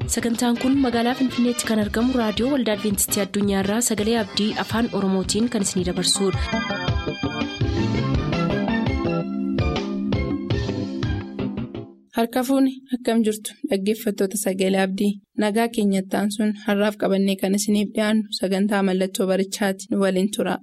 sagantaan kun magaalaa finfinneetti kan argamu raadiyoo waldaa adventistii addunyaarraa sagalee abdii afaan oromootiin kan isinidabarsudha. harka fuuni akkam jirtu dhaggeeffattoota sagalee abdii nagaa keenyattaan sun har'aaf qabannee kan isiniif dhiyaannu sagantaa mallattoo barichaati nu waliin tura.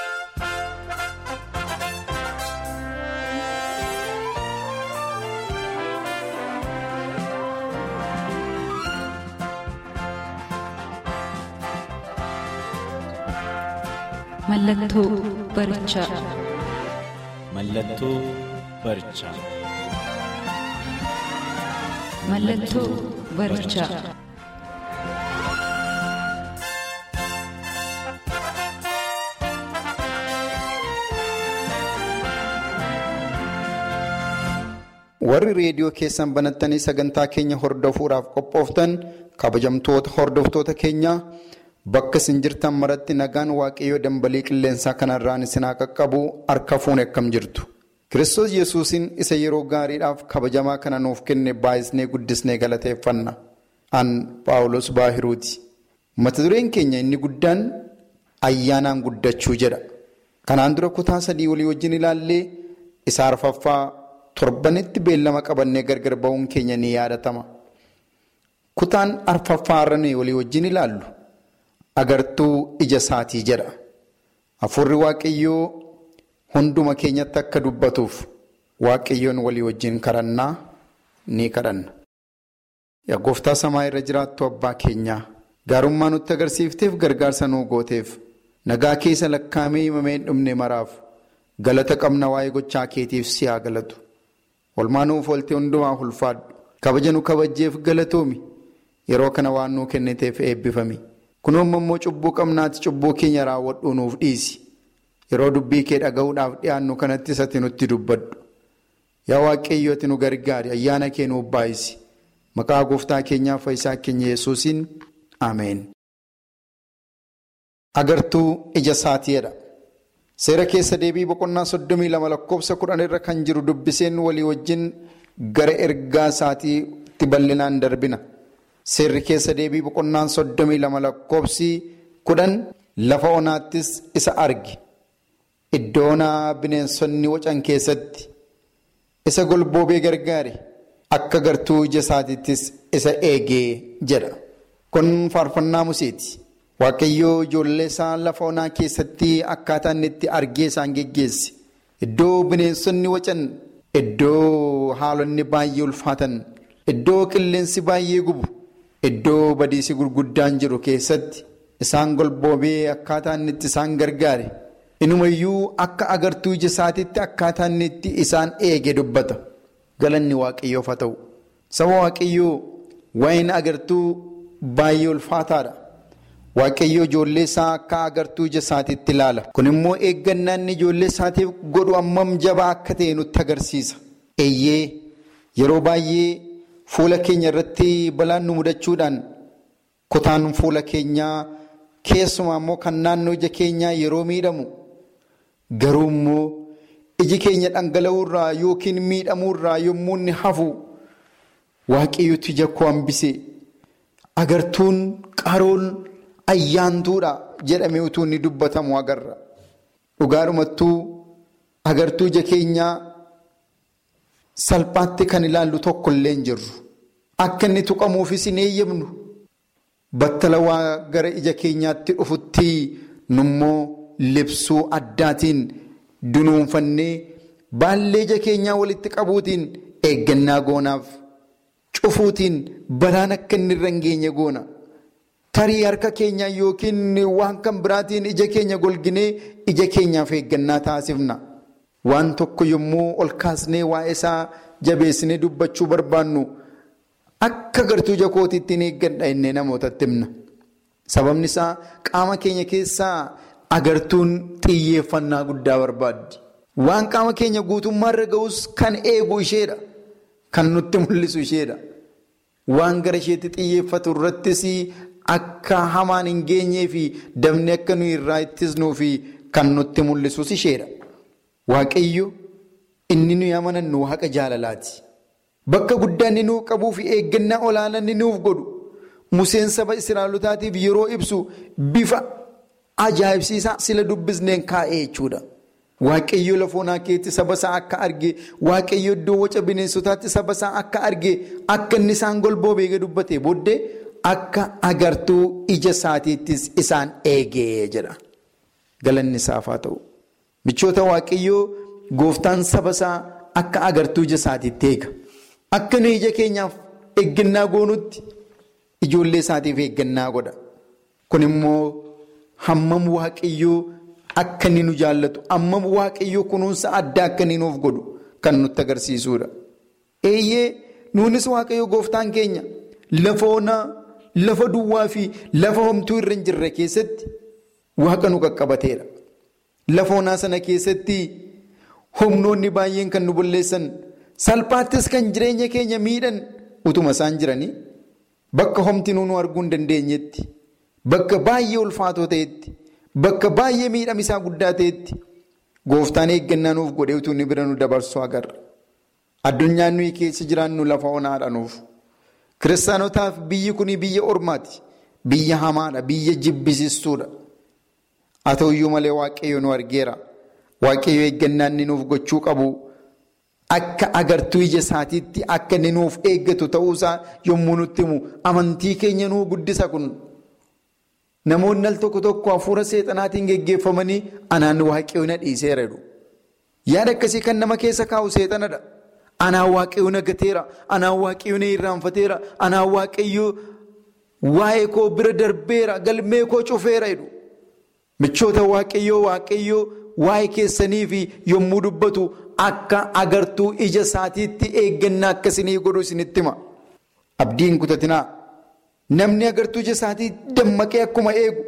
Mallattoo barichaa. Mallattoo barichaa. Mallattoo barichaa. Warri reediyoo keessan banattanii sagantaa keenya hordofuudhaaf qophooftan kabajamtoota hordoftoota keenyaa bakka isin jirtan maratti nagaan waaqayyoo dambalii qilleensaa kanarraan isin haa qaqqabu harka fuune akkam jirtu. Kiristoos yesuusin isa yeroo gaariidhaaf kabajamaa kana nuuf kenne baay'isnee guddisnee galateeffanna. An Paawulos Baahiruuti. Mata dureen keenya inni guddaan ayyaanaan guddachuu jedha. Kanaan dura kutaa sadii walii wajjin ilaallee isa arfaffaa torbanitti beellama qabannee gargar ba'uun keenya ni yaadatama. Kutaan arfaffaa irra walii wajjin ilaallu agartuu ija isaatii jedha. Hafuurri Waaqayyoo hunduma keenyatti akka dubbatuuf Waaqayyoon walii wajjin kadhannaa ni kadhanna. Yaa gooftaa samaa irra jiraattu abbaa keenyaa gaarummaa nutti agarsiifteef gargaarsa nuu gooteef nagaa keessa lakkaa'amee himamee hin dhumne maraaf galata qabna waa'ee gochaa keetiif si haa galatu. Olmaa nuuf oolte hundumaa ulfaadhu. Kabaja nu kabajjeef galatoomi. Yeroo kana waan nuu kenniteef eebbifami. Kunoo immoo cubbuu qabnaati cubbuu keenya raawwadhuu nuuf dhiisi. Yeroo dubbii kee dhaga'uudhaaf dhiyaannu kanatti isatti nutti dubbadhu. Yaa Waaqayyoo ati nu gargaari ayyaana kee nuuf baay'isi. Maqaa gooftaa keenyaaf fayyisaa keenya Yesuusiin Ameen. Agartuu ija isaatiidha. Seera keessa deebii boqonnaa soddomii lama lakkoofsa kudhan irra kan jiru dubbiseen walii wajjin gara ergaa isaatiitti bal'inaan darbina. Seerri keessa deebii boqonnaan soddomii lama lakkoofsi kudhan lafa onaattis isa arge. Iddoo onaa bineensonni wacan keessatti isa golboobee gargaare akka agartuu ija isaatiittis isa eegee jedha. Kun faarfannaa Museeti. Waaqayyoo ijoollee isaa lafa onaa keessatti akkaataa inni itti argee isaan geggeesse. Iddoo bineensonni wacan, iddoo haalonni baay'ee ulfaatan, iddoo qilleensi baay'ee gubu, iddoo badiisi gurguddaan jiru keessatti isaan golboobee akkaataa inni itti isaan gargaare. Inumayyuu akka agartuu ija isaatiitti akkaataa inni itti isaan eege dubbata. Galanni waaqayyoof haa ta'u. Saba waaqayyoo waa'een agartuu baay'ee ulfaataadha. Waaqayyoo ijoollee isaa akka agartuu ija isaatiitti ilaala. Kun immoo eeggannaa inni ijoollee isaatiif godhu ammam jabaa akka ta'e nutti agarsiisa. Eeyyee yeroo baay'ee fuula keenya irratti balaan nu mudachuudhaan kutaan fuula keenyaa keessumaa immoo kan naannoo ija keenyaa yeroo miidhamu garuu immoo iji keenya dhangala'uurraa yookiin miidhamuurraa yommuu inni hafu waaqayyooti ija koo hambise agartuun qaroon. ayyaantuudha jedhamee utuu inni dubbatamu agarra. Dhugaadhumattuu agartuu ija keenyaa salphaatti kan ilaallu tokko illee hin jirru. Akka inni tuqamuufis hin eeyyamnu. Battala waa gara ija keenyaatti dhufutti nummoo libsuu addaatiin dunuunfannee baallee ija keenyaa walitti qabuutiin eeggannaa goonaaf cufuutiin balaan akka inni irra hin geenye goona. Tarii harka keenya yookiin waan kan biraatiin ija keenya golginee ija keenyaaf eeggannaa taasifna. Waan tokko yommuu ol kaasnee waa'ee isaa jabeessinee dubbachuu barbaannu akka agartuu ija kootiitti hin eeggadha innee namootatti himna. Sababni isaa qaama keenya keessaa agartuun xiyyeeffannaa guddaa barbaaddi. Waan qaama keenya guutummaarra ga'us kan eegu isheedha. Kan nutti mul'isu isheedha. Waan gara isheetti xiyyeeffatu irrattis akka hamaan hin geenyee fi dabni akka nuyi irraa ittisnuu fi kan nutti mul'isus isheedha. Waaqayyo inni nuyi amanannu waaqa jaalalaati. Bakka guddaa inni nuuf qabuu fi eeggannaa olaanaa inni nuuf godhu Museen saba Israa'elotaatiif yeroo ibsu bifa ajaa'ibsiisaa sila dubbisneen kaa'ee jechuudha. Waaqayyo lafa onaa keessatti saba isaa akka argee waaqayyo iddoo waca bineensotaatti saba isaa akka argee akka inni isaan golboo beekee dubbate booddee akka agartuu ija isaatiittis isaan eegee jedha. Galanni isaaf haa ta'u. Michoota waaqayyoo gooftaan saba isaa akka agartuu ija isaatiitti eega. Akka nu ija keenyaaf eeggannaa goonutti ijoollee isaatiif eeggannaa godha. Kun immoo hammam waaqayyoo akka inni nu jaallatu hammam waaqayyoo kunuunsa addaa akka inni nuuf godhu kan nutti agarsiisudha. Eeyyee nuunis waaqayyoo gooftaan keenya lafa onaa lafa duwwaa fi lafa homtuu irra hin jirre keessatti waaqa nu qaqqabateera. Lafa onaa sana keessatti humnoonni baay'een kan nu bulleessan salphaattis kan jireenya keenya miidhan utuma isaan jiranii bakka homti nu arguu hin dandeenyetti bakka baay'ee ulfaatoo ta'etti bakka baay'ee miidhamisaa guddaa ta'etti gooftaan eeggannaa nuuf godhee utuu inni bira nu dabarsu agarra. Addunyaan nuyi keessa jiraannu lafa onaadha nuuf. Kiristaanotaaf biyyi kun biyya ormaati. Biyya hamaadha. Biyya jibbisiistuudha. Haa ta'uyyuu malee waaqayyo nu argeera. Waaqayyo eeggannaa inni nuuf gochuu qabu akka agartuu ija isaatiitti akka inni nuuf eeggatu ta'uusaa yommuu nutti himu amantii keenya nuu guddisa kun. Namoonni al tokko tokko hafuura seexanaatiin geggeeffamanii anaan waaqayyo na dhiiseera jedhu. Yaada akkasii kan nama keessa kaa'u seexanadha. Anaan waaqayyo na gateera. Anaan waaqayyo na irraanfateera. Anaan waaqayyo waa'ee koo bira darbeera. Galmee koo cufeera jedhu. Michoota waaqayyoo waaqayyoo waa'ee keessanii fi yommuu dubbatu akka agartuu ija isaatiitti eeggannaa akkasinii godhu isinitti hima. Abdiin kutatinaa. Namni agartuu ija isaatii dammaqee akkuma eegu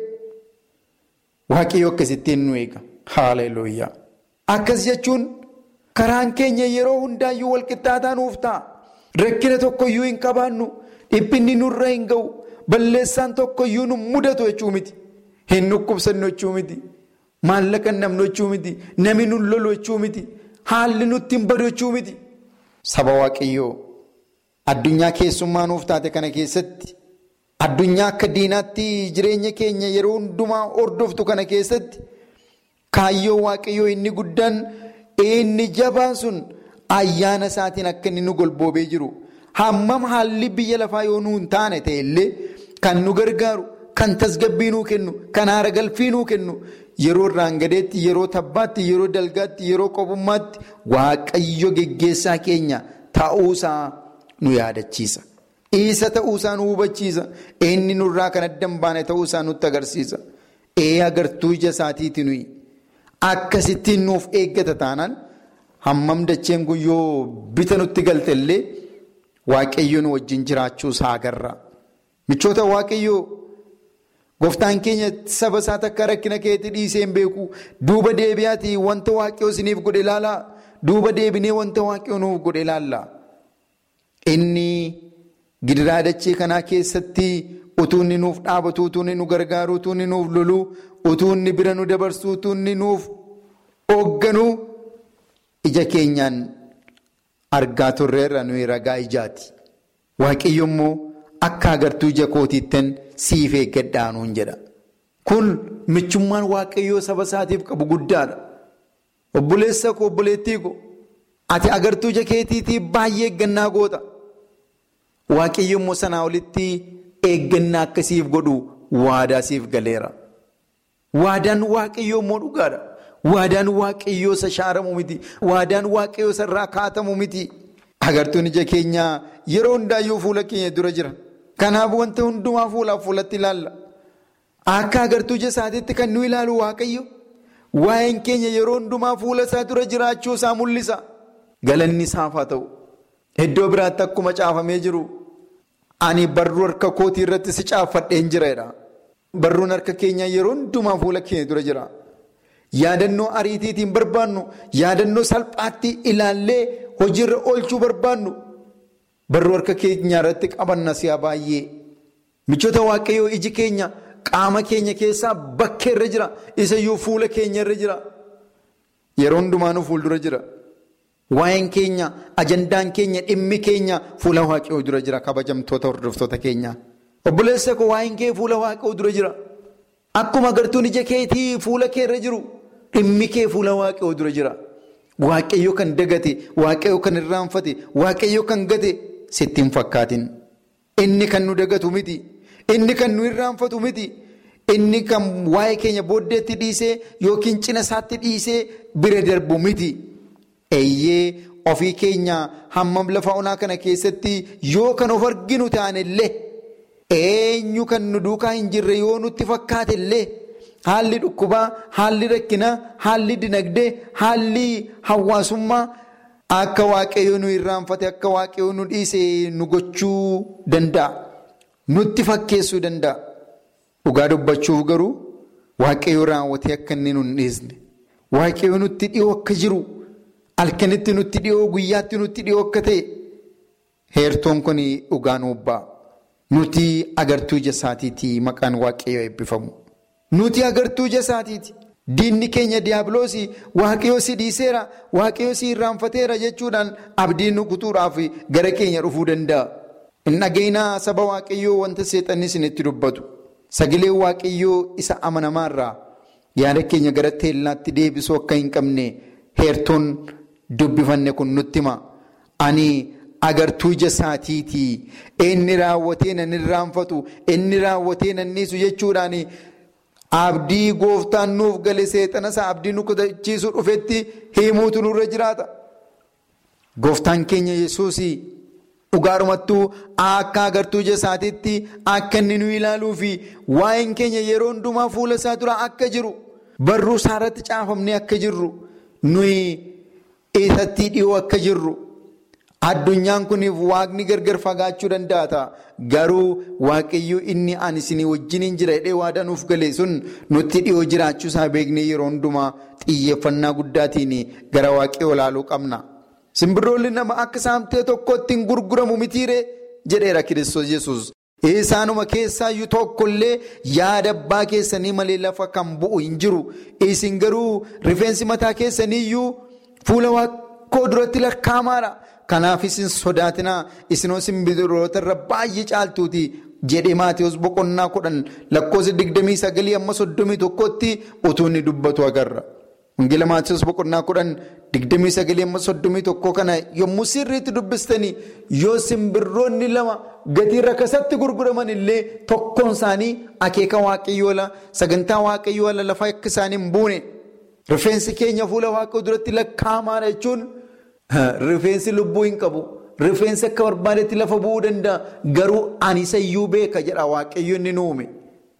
waaqayyoo akkasittiin nu eega. Haaleluyyaa. Akkas jechuun karaan keenya yeroo hundaayyuu walqixxaataa nuuf ta'a. Rakkina tokkoyyuu hin qabaannu. Dhiphinni nurra hin ga'u. Balleessaan tokkoyyuu nu mudatu jechuu miti. Hin dhukkubsannu jechuu miti. Maallaqa hin dhabnu jechuu miti. Namni nu lolu jechuu miti. Haalli nutti hin badu jechuu miti. Saba waaqayyoo addunyaa keessummaa nuuf taate kana keessatti addunyaa akka diinaatti jireenya keenya yeroo hundumaa hordoftu kana keessatti kaayyoo waaqayyoo inni guddaan inni jabaan sun ayyaana isaatiin akka inni nu golboobee jiru hammam haalli biyya lafaa yoo nu hin taane ta'e illee kan nu gargaaru kan tasgabbii nuu kennu kan haara galfii nuu kennu yeroo irraangadeetti yeroo tabbaatti yeroo dalgaatti yeroo qobummaatti waaqayyo geggeessaa keenya ta'uusaa nu yaadachiisa. Isa ta'uusaa nu hubachiisa. Inni nurraa kan adda hin baane ta'uusaa nutti agarsiisa. Ee agartuu ija isaatiiti nuyi. Akkasittiin nuuf eeggata taanaan hammam dacheen kun yoo bita nutti galte illee waaqayyo nu wajjin jiraachuusaa agarra. Michoota waaqayyoo gooftaan keenya saba isaa takka rakkina keetti dhiisee hin beeku. Duuba deebi'aatii wanta waaqayyoo isiniif godhe ilaalaa. Duuba deebinee wanta waaqayyoo nuuf godhe ilaallaa. Inni gidiraa dachee kanaa keessatti utuu inni nuuf dhaabatu, utuu inni nu gargaaru, utuu inni nuuf lolu, utuu inni bira nu dabarsu, utuu inni nuuf hoogganu ija keenyaan argaa turreerra nuyi ragaa ijaati. Waaqayyo immoo akka agartuu ija kootiittan siif eeggadhaa nuun jedha. Kun michummaan waaqayyoo saba isaatiif qabu guddaadha. Obboleessa koo obboleettii koo ati agartuu ija keetiitiif baay'ee eeggannaa goota. Waaqayyo immoo sanaa olitti eeggannaa akkasiif godhu waadaa siif galeera. Waadaan waaqayyoo immoo dhugaadha. Waadaan waaqayyoo isa shaaramu miti. Waadaan waaqayyoo isa irraa kaatamu miti. Agartuun ija keenyaa yeroo hundaayyuu fuula keenya dura jira. Kanaaf wanta hundumaa fuulaaf fuulatti ilaalla. Akka agartuu ija isaatiitti kan nu ilaalu waaqayyo. Waa'een keenya yeroo hundumaa fuula isaa dura jiraachuu isaa mul'isa. Galanni isaaf haa ta'u. Iddoo biraatti akkuma caafamee jiru. Ani barruu harka kootii irratti si caaffadheen jira. Barruun harka keenyaa yeroo hundumaa fuula keenya dura jira. Yaadannoo ariitiitiin barbaannu, yaadannoo salphaatti ilaallee hojiirra oolchuu barbaannu. Barruu harka keenyaa irratti qabanna si'a baay'ee. Michoota waaqayyoo iji keenya qaama keenya keessaa bakkee irra jira. Isayyuu fuula keenya irra jira. Yeroo hundumaanuu fuuldura jira. Waa'een keenya, ajandaan keenya, dhimmi keenya fuula waaqayyoo dura jira kabajamtoota hordoftoota keenya. Obboleessa koo waa'een kee fuula waaqayyoo dura jira. Akkuma agartuun ija keetii fuula kee irra jiru dhimmi kee fuula waaqayyoo dura jira. Waaqayyo kan dagate, waaqayyo kan irraanfate, waaqayyo kan gate sitti hin fakkaatin. Inni kan nu dagatu miti. Inni kan nu irraanfatu miti. Inni kan waa'ee keenya booddeetti dhiisee yookiin cina isaatti dhiisee bira darbu miti. Eeyyee ofii keenya hammam lafa onaa kana keessatti yoo kan of arginu taanillee eenyu kan nu duukaa hin jirre yoo nutti fakkaatellee haalli dhukkubaa, haalli rakkinaa, haalli dinagdee, haalli hawaasummaa akka waaqayyo nu irraanfate akka waaqayyo nu dhiise nu gochuu danda'a. Nutti fakkeessuu danda'a. Dhugaa dubbachuuf garuu waaqayyo raawwatee akka inni nu hin dhiisne. Waaqayyo nutti dhiyoo akka jiru. Halkanitti nutti dhiyoo guyyaatti nutti dhiyoo akka ta'e heertoon kun dhugaa nuuf ba'a. Nuti agartuu ija isaatiiti maqaan waaqayyoo eebbifamu. Nuti agartuu ija isaatiiti. Diinni keenya diiyaabiloosii waaqayyoo si dhiiseera waaqayyoo si irraanfateera jechuudhaan abdiin nu kutuudhaaf gara keenya dhufuu danda'a. Hin dhageenyaa saba waaqayyoo wanta seexanni isinitti dubbatu. Sagaleen waaqayyoo isa amanamaarraa yaada keenya gara teellaatti deebisuu akka hin qabne heertoon. Dubbifanne kun nutti hima. Ani agartuu ija isaatiiti. Inni raawwatee nan irraanfatu. Inni raawwatee nan dhiisu jechuudhaan abdii gooftaan nuuf gale seexana isaa abdii nu kutachiisuu dhufetti himuutu nurra jiraata. Gooftaan keenya yesuus dhugaarumattuu akka agartuu ija isaatiitti akka inni nu ilaaluu fi waa'een keenya yeroo hundumaa fuula isaa dura akka jiru barruu isaa irratti caafamnee akka jirru nuyi. Isatti dhiyoo akka jirru addunyaan kuniif waaqni gargar fagaachuu danda'a ta'a. Garuu waaqayyo inni ani isinii wajjiniin jira jedhee waadaa nuuf gale sun nutti dhiyoo jiraachuu isaa beeknee yeroo hundumaa xiyyeeffannaa guddaatiin gara waaqayyoo ilaaluu qabna. Simbirroolli nama akka saamtee tokkotti hin gurguramu mitiiree jedheera Kiristoos Yesuus. Isaanuma keessaayyuu tokkollee yaada abbaa keessanii malee lafa kan bu'u hin jiru. Isin garuu rifeensi mataa keessaniiyyuu. Fuula waaqoo duratti lakkaa'amaadha. Kanaaf isin sodaatinaa isinoo simbirroota irra baay'ee caaltuuti jedhee Maatiyus boqonnaa kudhan lakkoofsa digdamii sagalii amma soddomii tokkotti utuu inni dubbatu agarra. Wangeela Maatiyus boqonnaa kudhan digdamii sagalii amma soddomii tokko kana yommuu sirriitti dubbistanii yoo simbirroonni lama gatii rakasatti gurguraman illee tokkoon isaanii akeeka waaqayyoo sagantaa waaqayyoo lafa akka isaanii hin buune. Rifeensi keenya fuula waaqayyoo duratti lakkaa'amaadha jechuun rifeensi lubbuu hin qabu. Rifeensi akka barbaadetti lafa bu'uu danda'a. Garuu ani isayyuu beeka jedha waaqayyo inni nu uume.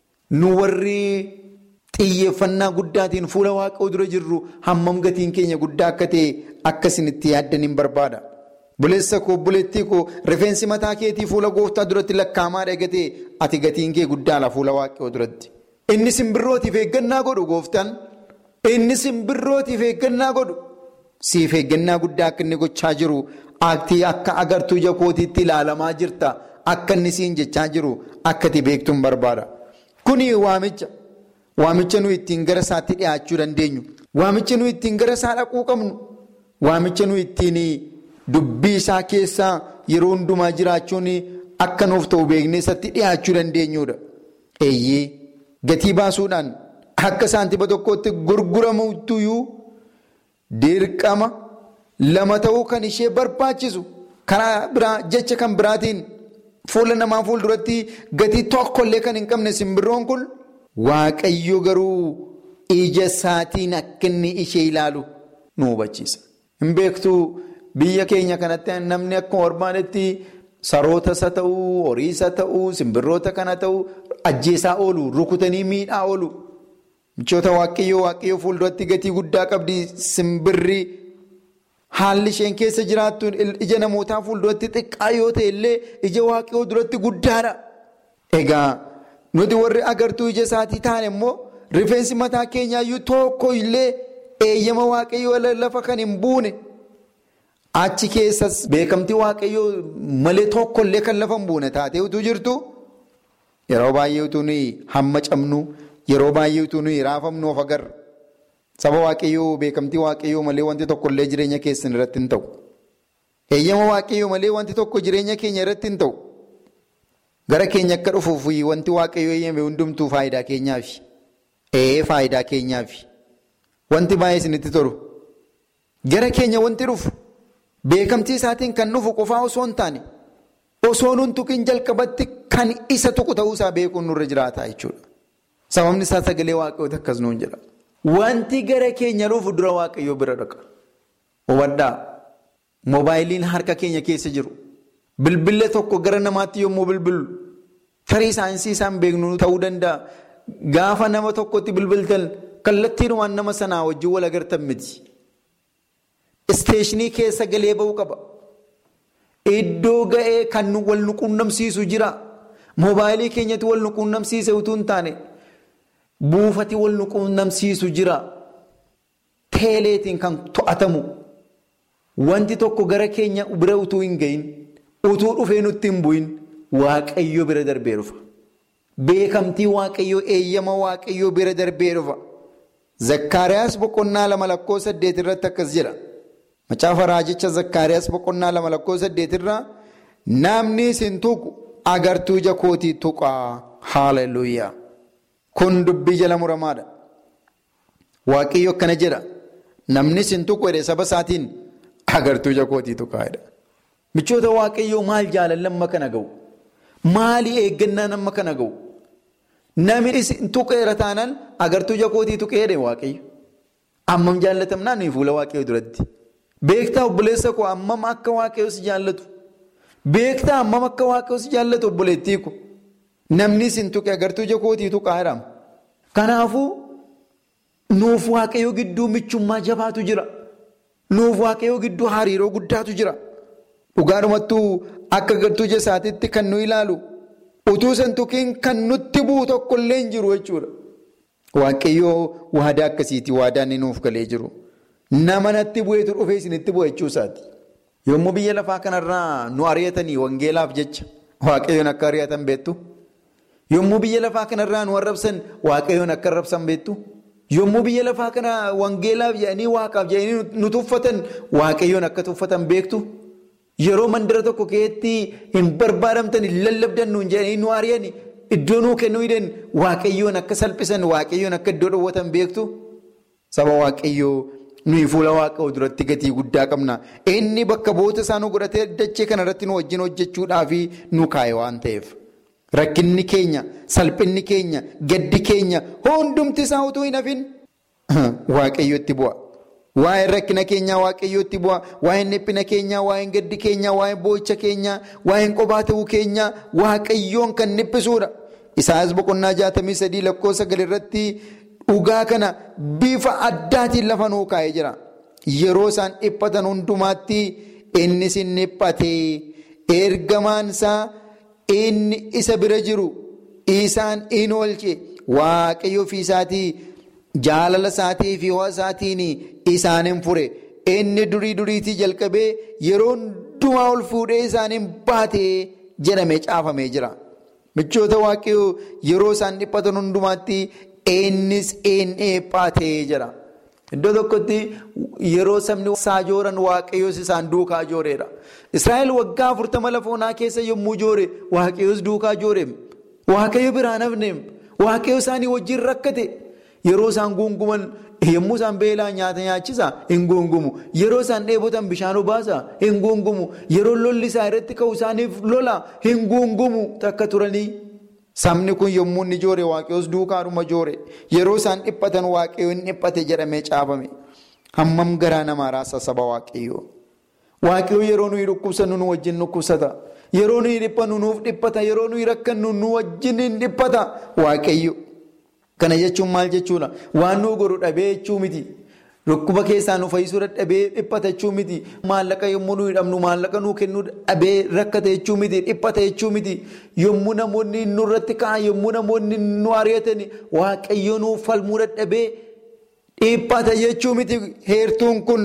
Nu warri xiyyeeffannaa guddaatiin fuula waaqayyoo dura jirru hammam gatiin keenya guddaa akka ta'e akkasinitti yaaddan hin barbaada. Buleessa koo bulettii koo rifeensi mataa keetii fuula gooftaa duratti lakkaa'amaadha eegatee ati gatiin kee guddaadha fuula waaqayyoo duratti. Inni simbirrootiif eeggannaa godhu gooftaan. Inni simbirrootiif eeggannaa godhu siif eeggannaa guddaa akka inni gochaa jiru aktii akka agartuu ija kootiitti ilaalamaa jirta akka inni siin jechaa jiru akka ati beektuun barbaada. Kuni waamicha. Waamicha nuyi ittiin gara isaatti dhiyaachuu dandeenyu. Waamicha nuyi ittiin gara isaa dhaquu qabnu. Waamicha nuyi ittiin dubbii isaa keessaa yeroo hundumaa jiraachuun akka nuuf ta'u beeknee isatti dhiyaachuu dandeenyudha. Eeyyee gatii baasuudhaan. Akka saantiba tokkotti gurguramuutuyyuu dirqama lama ta'uu kan ishee barbaachisu karaa biraa jecha kan biraatiin fuula namaa fuulduratti gatii tokkollee kan hin qabne simbirroon kun waaqayyo garuu ija isaatiin akka inni ishee ilaalu nu hubachiisa. Hin beektuu biyya keenya kanatti namni akkuma barbaadetti saroota isa ta'uu horii isa ta'uu simbirroota kana ta'uu ajjeesaa oolu rukutanii miidhaa oolu. Michoota waaqayyoo waaqayyoo fuulduratti gatii guddaa qabdi simbirri haalli isheen keessa jiraattu ija namootaa fuulduratti xiqqaa yoo ta'e illee ija waaqayyoo duratti guddaadha. Egaa nuti warri agartuu ija isaatii taane immoo rifeensi mataa keenyaayyuu tokko illee eeyyama waaqayyoo lafa kan hin buune. Achi keessas beekamtii waaqayyoo malee tokko illee kan lafa hin buune taatee utuu jirtu yeroo baay'ee utuu hamma cabnu. Yeroo baay'ee utuu nuyi raafamnu of agarra. Saba waaqayyoo beekamtii waaqayyoo malee wanti tokko illee jireenya keessan irratti hin ta'u. Eeyyama waaqayyoo malee wanti tokko jireenya keenya irratti hin ta'u. gara keenya akka dhufuuf wanti waaqayyo eeyyame hundumtuu faayidaa keenyaafi. Ee faayidaa keenyaafi. Wanti baay'ee isinitti tolu. Gara keenya wanti dhufu beekamtii isaatiin kan dhufu qofaa osoo hin taane osoo nuun tuqiin jalqabatti kan isa tuqu ta'uusaa beekuun nurra jiraata jechuudha. Sababni isaa sagalee waaqayyoota akkas nuun jedha. Wanti gara keenya dhufu dura waaqayyoo bira dhaqa. Hubadhaa. Moobaayiliin harka keenya keessa jiru. Bilbila tokko gara namaatti yommuu bilbilu tarii saayinsii isaan beeknu ta'uu danda'a. Gaafa nama tokkotti bilbiltan kallattiinumaan nama sanaa wajjin wal agartan miti. Isteeshinii keessa galee ba'uu qaba. Iddoo ga'ee kan wal nu quunnamsiisu jira. Moobaayilii keenyatti wal nu quunnamsiise utuu hin taane buufati wal nu quunnamsiisu jira. Teeleetiin kan to'atamu. Wanti tokko gara keenya bira utuu hin gahin utuu dhufee nutti hin bu'in waaqayyo bira darbee dhufa. Beekamtii waaqayyoo eeyyama waaqayyoo bira darbee dhufa. Zakkaariyaas boqonnaa lama lakkoo saddeet irratti akkas jedha. Macaafa raajicha Zakkaariyaas boqonnaa lama lakkoo saddeet irraa namni isin tuqu agartuu ija kootii tuqaa haaleluyyaa. Kun dubbii jala muramaadha. Waaqayyo akkana jedha. Namni isin tuqu jedhe saba isaatiin agartuu ija kootii tuqaa jedha. Michoota waaqayyoo maal jaalalli amma kana ga'u? Maali eeggannaan amma kana ga'u? Namni isin tuqeera taanaan agartuu ija kootii tuqee jedhe waaqayyo. Ammam jaallatamnaa nuyi fuula waaqayyoo duratti. Beektaa obboleessa koo ammam akka waaqayyoo si jaallatu. Beektaa ammam akka waaqayyoo si jaallatu obboleettii ko. Namni isin tuqe agartuu ija kootii tuqaa jedhama. Kanaafuu nuuf waaqayyoo gidduu michummaa jabaatu jira. Nuuf waaqayyoo gidduu hariiroo guddaatu jira. Dhugaadhumattuu akka agartuu ija isaatiitti kan nu ilaalu utuu san tuqiin kan nutti bu'u tokkollee hin jiru jechuudha. Waaqayyoo waadaa akkasiiti waadaan inni nuuf galee jiru. Nama natti bu'eetu dhufee isinitti bu'a jechuusaati. Yommuu biyya lafaa kanarraa nu ari'atanii wangeelaaf jecha waaqayyoon akka ari'atan beektu. Yommuu biyya lafaa kanarraa nu arrabsan waaqayyoon akka arrabsan beektu. Yommuu biyya lafaa kana wangeelaaf jedhanii waaqaaf jedhanii nu tuffatan waaqayyoon akka tuffatan beektu. Yeroo mandara tokko keessatti hin barbaadamtan hin lallabdan nuun jedhanii nu ari'an iddoo nuu kennuu hidhan waaqayyoon akka salphisan waaqayyoon akka iddoo dhoowwatan beektu. Saba waaqayyoo nuyi fuula waaqayyoo duratti gatii guddaa qabna. Inni bakka boota isaa nu godhatee dachee kanarratti nu wajjin hojjechuudhaaf nu kaa'e waan ta'eef. Rakkinni keenya, salphinni keenya, gaddi keenya hundumti isaa utuu hin hafin waaqayyootti bu'a. Waa'een rakkina keenyaa waaqayyootti bu'a. Waa'een dhiphina keenyaa, waa'een gaddi keenyaa, waa'een boo'icha keenyaa, waa'een qophaa ta'uu keenyaa waaqayyoon kan dhiphisuudha. Isaayyaas boqonnaa jaatamii sadii lakkoofsa sagal irratti dhugaa kana bifa addaatiin lafa nuu kaa'ee jira. Yeroo isaan dhiphatan hundumaatti inni sin dhiphatee ergamaan isaa inni isa bira jiru isaan in oolche waaqayyo ofii isaatii jaalala isaatii fi ho'a isaatiin isaan hin fure inni durii duriitii jalqabee yeroo hundumaa ol fuudhee isaan hin baatee jedhamee caafamee jira. Michoota waaqayyoo yeroo isaan dhiphatan hundumaatti innis in dhiphatee jira. Iddoo tokkotti yeroo sabni saajooran waaqayyoos isaan duukaa jooreedha. Israa'el waggaa afurtama lafa onaa keessa yommuu joore waaqayyoos duukaa joore. Waaqayyo biraan hafne waaqayyo isaanii wajjin rakkate. Yeroo isaan guunguman yommuu isaan beelaa nyaata nyaachisa hin guungumu. Yeroo isaan dheebotan bishaan obaasa hin guungumu. Yeroo lolli isaa irratti ka'u isaaniif lola hin guungumu takka turanii. Sabni kun yommuu inni joore waaqayyoos duukaadhuma joore. Yeroo isaan dhiphatan waaqayyo hin dhiphate jedhamee caafame. Hammam garaa namaa raasa saba waaqayyoo. Waaqayyo yeroo nuyi dhukkubsannu nu wajjin dhukkubsata. Yeroo nuyi dhiphannu nuuf dhiphata. Yeroo nuyi rakkannu nu wajjin hin dhiphata. Waaqayyo. Kana jechuun maal jechuudha? Waan nu godhu dhabee jechuu miti. Dhukkuba keessaa nu fayyisuu dadhabee dhiphata jechuu miti. Maallaqa yommuu nuyi dhabnu maallaqa nuu kennuu dhabee rakkate jechuu miti. Dhiphata jechuu miti. Yommuu namoonni nurratti ka'an yommuu namoonni nu ari'atan waaqayyo nuuf falmuu dadhabee dhiphata jechuu miti. Heertuun kun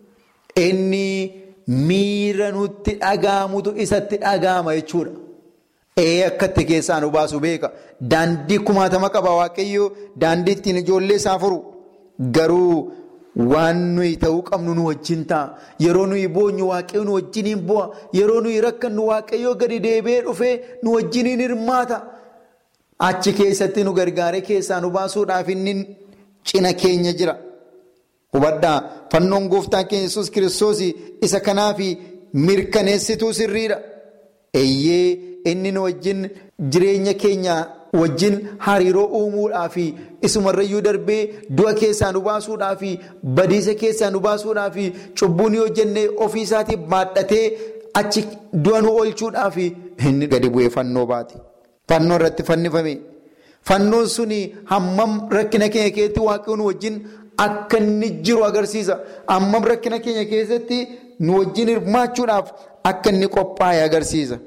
inni miira nutti dhaga'amutu isatti dhaga'ama jechuudha. Ee akkatti keessaa nu baasu beeka. Daandii kumaatama qaba waaqayyo daandii ittiin ijoollee isaa furu. Garuu waan nuyi ta'uu qabnu nu wajjin ta'a. Yeroo nuyi boonyu waaqayyo nu wajjiniin bu'a. Yeroo nuyi rakkannu waaqayyo gadi deebi'ee dhufee nu wajjiniin hirmaata. Achi keessatti nu gargaaree keessaa nu baasuudhaaf inni cina keenya jira. Hubadhaa fannoon gooftaa keenya Yesuus kiristoos isa kanaaf mirkaneessituu sirriidha. Eeyyee inni nu wajjin jireenya keenya wajjin hariiroo uumuudhaaf isumarrayyuu darbee du'a keessaa nu baasuudhaaf badiisa keessaa nu baasuudhaaf cubbuu ni hojjennee ofii isaatiif baadhatee achi du'a nu oolchuudhaaf inni gadi bu'ee fannoo baate. Fannoo irratti fannifame. Fannoon suni hammam rakkina keenya keessatti waaqayyoon wajjin akka inni jiru agarsiisa. Hammam rakkina keenya keessatti nu wajjin hirmaachuudhaaf akka inni qophaa'e agarsiisa.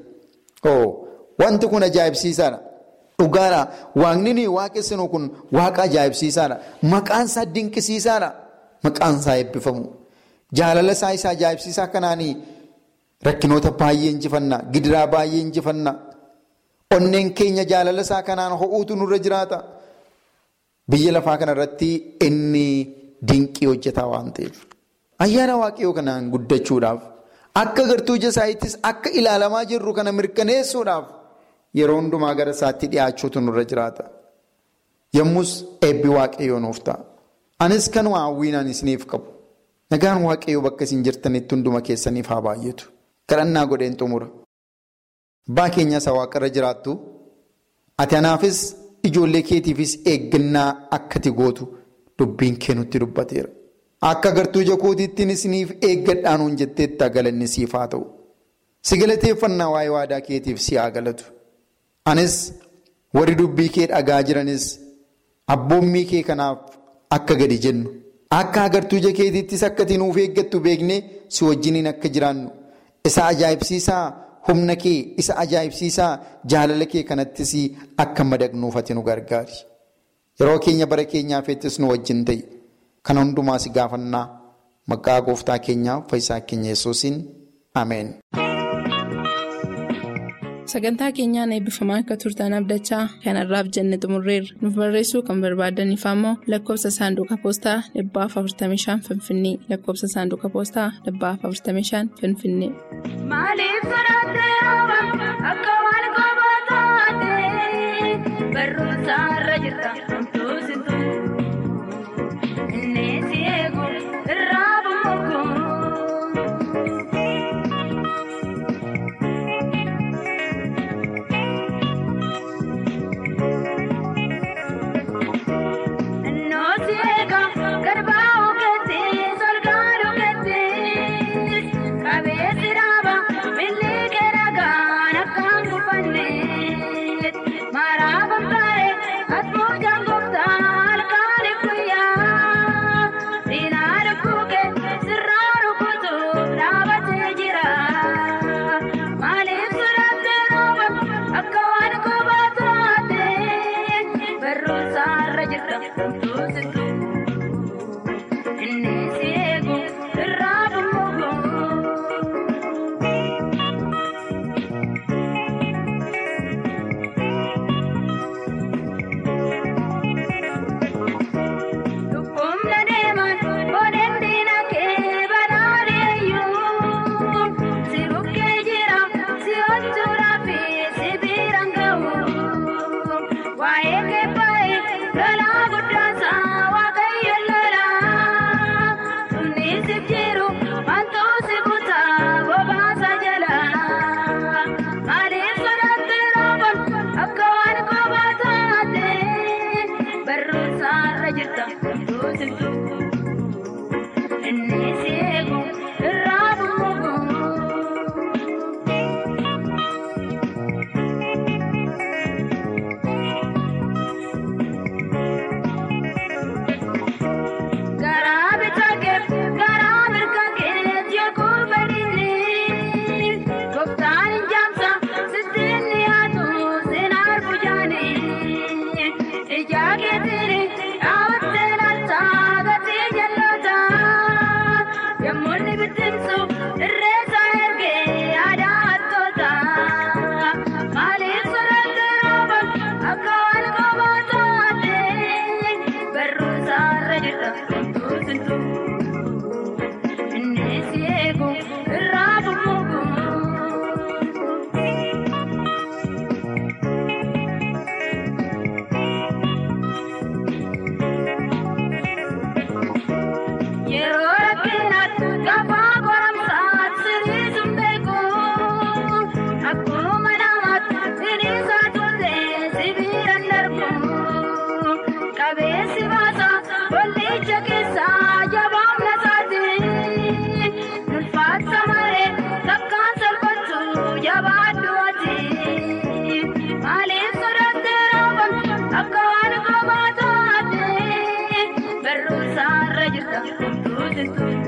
Wanti kun ajaa'ibsiisaadha. Dhugaadha. Waaqni nuyi waaqessinu kun waaqa ajaa'ibsiisaadha. Maqaan isaa dinqisiisaadha. Maqaan isaa eebbifamu. Jaalala isaa isa ajaa'ibsiisaa kanaanii rakkinoota baay'ee injifanna. Gidiraa baay'ee injifanna. Onneen keenya jaalala isaa kanaan ho'uutu nurra jiraata. Biyya lafaa kanarratti inni dinqii hojjetaa waan ta'eef. Ayyaana waaqayyoo kanaan guddachuudhaaf akka gartuu ija isaattis akka ilaalamaa jirru kana mirkaneessuudhaaf yeroo hundumaa gara isaatti dhiyaachuutu nurra jiraata. Yommus eebbi waaqayyoo nuuf ta'a. Anis kanuma hawwiinaan isiniif qabu. Nagaan waaqayyoo bakka isin jirtanitti hunduma keessaniif haa baay'atu. Kadhannaa godheen xumura. Abbaa keenya isa waaqarra jiraattu ati anaafis ijoollee keetiifis eeggannaa akka ati gootu dubbiin kee nutti dubbateera. Akka gartuu ija kootiittiin isiniif eeggadhaanuun jetteetta galanni siif haa ta'u. Si galateeffannaa waa'ee waadaa keetiif si haa galatu. Anis warri dubbii kee dhagaa jiranis abboommii kee kanaaf akka gadi jennu. Akka agartuu ija keetiittis akka ati nuuf eeggattu beeknee si wajjiniin akka jiraannu. Isa ajaa'ibsiisaa. Humna kee isa ajaa'ibsiisaa jaalala kee kanattis akka madaqnuuf ati nu gargaari. Yeroo keenya bara keenyaafettis nu wajjin ta'i. Kana hundumaa si gaafannaa maqaa gooftaa keenyaaf fayyisaa keenya yesuusin Ameen. Sagantaa keenyaan eebbifamaa akka turtan abdachaa kanarraaf jenne xumurreerra. Nuuf barreessuu kan barbaadaniif ammoo lakkoofsa saanduqa poostaa dhibbaaf 45 Finfinnee lakkoofsa saanduqa poostaa dhibbaaf 45 Finfinnee. Maaliif sodaattee akka waan kophaa taatee barumsa irra jirta homtuu situ inni si eegu irraa bumuuku. Innoo si eega garbaa ogeettii solgaan ogeettii qabeessi dhaaba billee keeragaan akkaan kufanne akka waan gobaataate barruusaarra jirta hunduu sittuu.